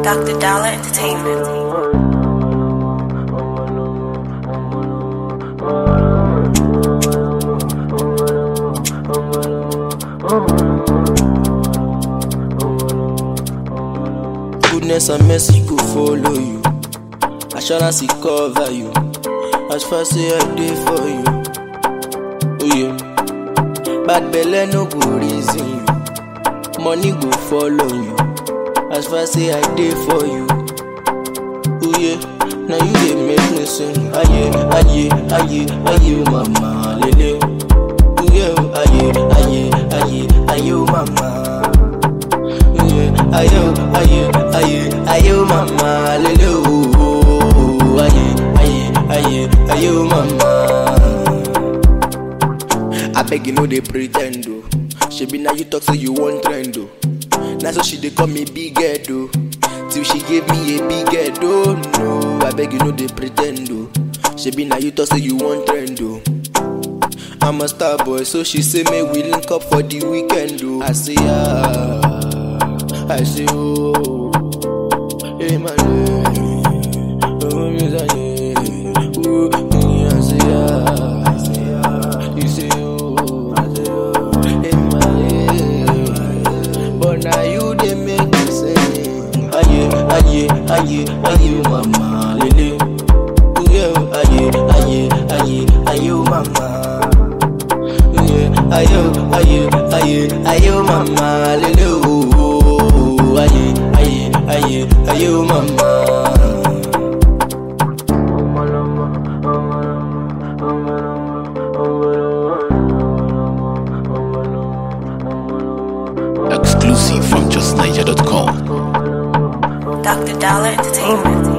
Dr. Dollar Entertainment. Goodness and mercy go follow you. Assurance it cover you. As far say I dey for you. Oh yeah. Bad belle no go reason you. Money go follow you. As far say I dey for you. Oh yeah. Now you dey make me sing. Aye, aye, aye, aye, mama, lele. Oh yeah, aye, aye, aye, aye, mama. Ayo, ayo, ayo, ayo, mama, lele, oh, oh, oh, aye, aye, aye, ayo, mama. I beg you know they pretend, oh. She be now you talk say you want trend, oh. Now so she they call me big head, oh. Till she gave me a big head, oh no. I beg you know they pretend, oh. She be now you talk say you want trend, oh. I'm a star boy, so she say me we link up for the weekend, oh. I say ah. I say, oh, hey, my name, oh, miss a name, oh, me, I say, ah, I say, ah, you say, oh, I say, oh, hey, my name, but now you they make me say, aye, aye, aye, aye, mama, lele, oh, yeah, aye, aye, aye, aye, mama, yeah, aye, aye, aye, aye, mama, lele, oh, oh aye, aye, aye, aye, oh mama. Exclusive from justniger.com. Dr. Dollar Entertainment.